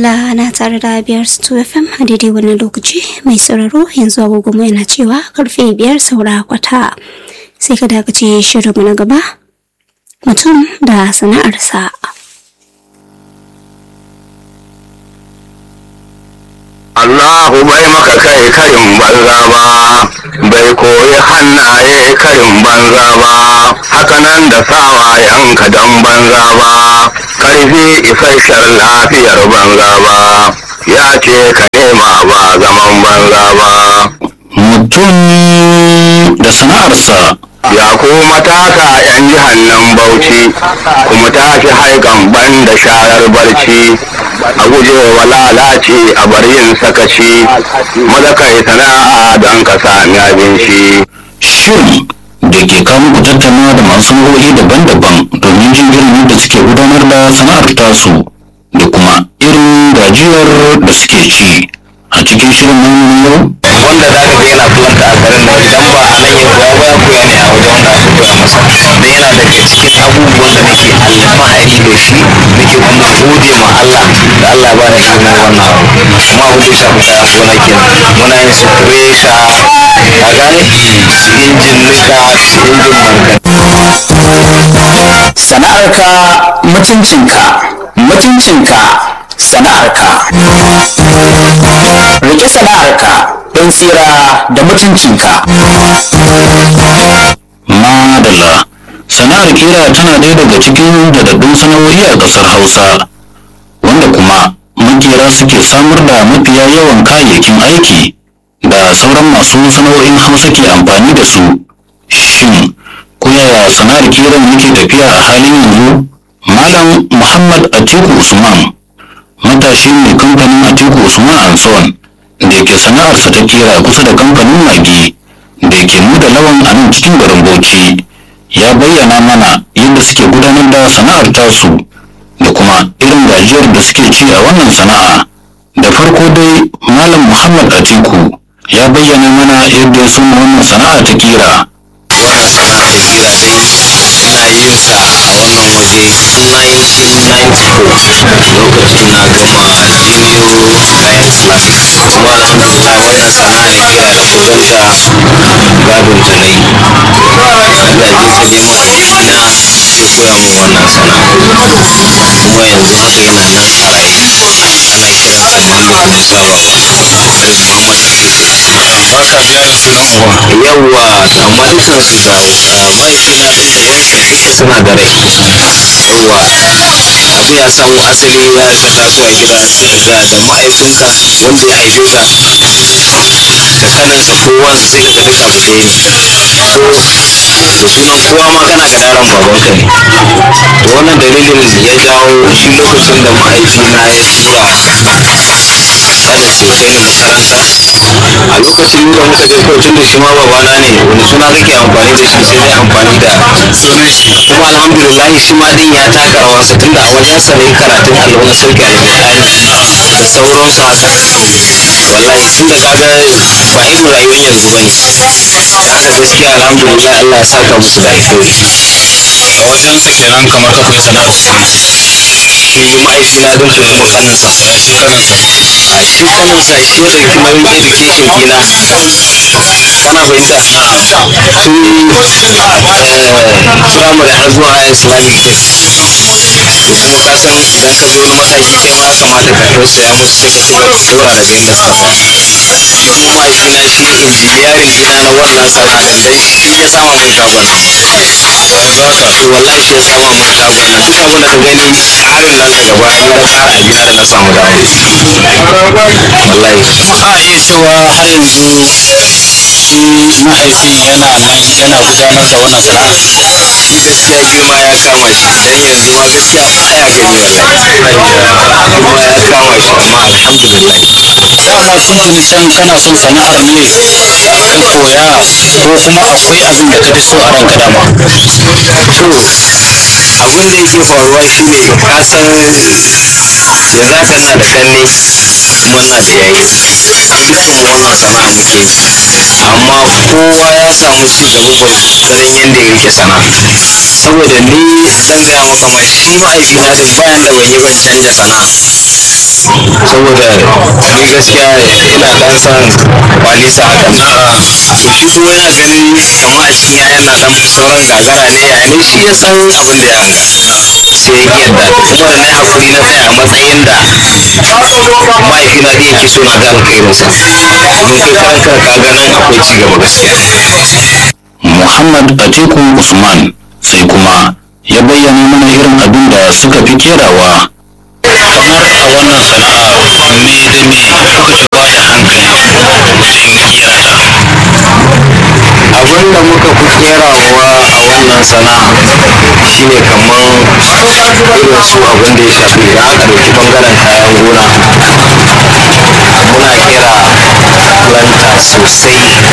madalla na tare da biyar stu fm a daidai wannan lokaci mai sauraro yanzu agogo yana cewa karfe biyar saura kwata sai ka dakace shirinmu na gaba mutum da sana'arsa Allahu bai maka kai karin banza ba, bai koyi hannaye karin banza ba, hakanan da sawayenka don banza ba, ƙarfi isasshen lafiyar banza ba, ya ce ka nema ba zaman banza ba. mutum da sana'arsa Ya ku matasa ‘yan jihar nan Bauchi, kuma tashi haikan ban da sharar barci, a guje wa lalaci a bar yin sakaci, maza kai sana'a don ka sami abinci. shirin da ke kawo muku tattaunawa da masu sana'o'i daban-daban domin jin irin yadda suke gudanar da sana'ar tasu da kuma irin gajiyar da suke ci a cikin shirin namu na yau Wanda za ka ga yana fulanta a garin nan idan ba a nan ya koya ba ya koya ne a wajen wanda aka koya masa. Da yana daga cikin abubuwan da nake alfahari da shi nake kuma gode ma Allah da Allah ba ni shi wannan abu. Kuma abin da ya shafi kayan gona kenan. Muna yin su kresha a gane su injin nika su injin markaɗe. sana'arka mutuncinka mutuncinka sana'arka rike sana'arka don tsira da mutuncinka madalla sana'ar kira tana ɗaya daga cikin daɗaɗɗun sana'o'i a ƙasar hausa wanda kuma makera suke samar da mafiya yawan kayayyakin aiki da sauran masu sana'o'in hausa ke amfani da su shin ko yaya sana'ar kiran yake tafiya a halin yanzu malam muhammad atiku usman matashi mai kamfanin atiku usman anson da ke sana'arsa ta kera kusa da kamfanin magi da ke da lawan a nan cikin garin bauchi ya bayyana mana yadda suke gudanar da sana'ar tasu da kuma irin gajiyar da suke ci a wannan sana'a da farko dai malam muhammad atiku ya bayyana mana yadda ya soma wannan sana'a ta kira wannan sana'a ta kira dai ina yin sa a wannan waje tun 1994 lokacin na gama junior high islamic kuma alhamdulillah wannan sana'a ya kira da kuzanta gadon ta na yi gaje ta neman abokina ya koya min wannan sana'a kuma yanzu haka yana nan a raye ana kiransa mallam musa baba garin muhammad atiku yawwa amma dukkan su da ah, mahaifina din da wansa duka suna da rai yawwa abu ya samu asali ya ka taso a gida ga da mahaifinka wanda ya haife ka da kaninsa ko wansa sai ka duka abu ɗaya ne ko da sunan kowa ma kana ga daren babanka ne to wannan dalilin ya jawo shi lokacin da mahaifina ya tura kanin sai kai ni makaranta a lokacin da muka je kawai tun da shi ma babana ne wani suna kake amfani da shi sai dai amfani da sunan shi kuma alhamdulillah shi ma din ya taka rawansa tunda a wajen sa ne karatun allo na sauke alƙur'ani da sauransu haka wallahi tunda kaga ba irin rayuwar yanzu bane haka gaskiya alhamdulillah Allah ya saka musu da alheri a wajen sa kenan kamar ka koyi sana'ar shi mahaifina din ko kuma kaninsa shi kaninsa a shi kaninsa shi ya ɗauki nauyin education ɗina kana fahimta tun eh, primary har zuwa islamic tech to kuma ka san idan ka zo wani mataki kai ma ya kamata ka tausaya musu sai ka ci gaba da dora daga inda suka tsaya kuma mahaifina shi ya injiniyarin ɗina na wannan sana'a dan shi ya sama mun shagon to wallahi shi ya sama mun shagon nan duk abin da ka gani ƙarin nan daga baya ni na ƙara abina da na samu dama wallahi a iya cewa har yanzu shi mahaifin yana nan yana gudanar da wannan sana'a gaskiya girma ya kama shi dan yanzu ma gaskiya baya gani wallahi girma ya kama shi amma alhamdulillah dama tun can kana son sana'ar ne ka koya ko kuma akwai abin da ka fi so a ranka dama to abin da yake faruwa shine ka san yanzu haka ina da kanne kuma ina da yayi dukkan mu wannan sana'a muke yi amma kowa ya samu ci gaba gwargwadon yadda ya rike sana'a saboda ni zan gaya maka ma shi mahaifina din bayan da ban yi ban canja sana'a saboda ni gaskiya ina dan san kwalisa haka to shi kuma yana ganin kamar a cikin yayan na dan sauran gagara ne ya ne shi ya san abin da ya hanga sai ya yadda kuma da na yi hakuri na tsaya a matsayin da mahaifina da yake so na ga alkhairinsa domin kai karan kanka ka ga nan akwai ci gaba gaskiya Muhammad Atiku Usman sai kuma ya bayyana mana irin abin da suka fi kerawa kamar a wannan sana'a me da me kuka fi bada hankali wajen kera ta abin da muka fi kerawa a wannan sana'a shine kamar irin su abin da ya shafi idan aka ɗauki bangaren kayan gona muna kera planta sosai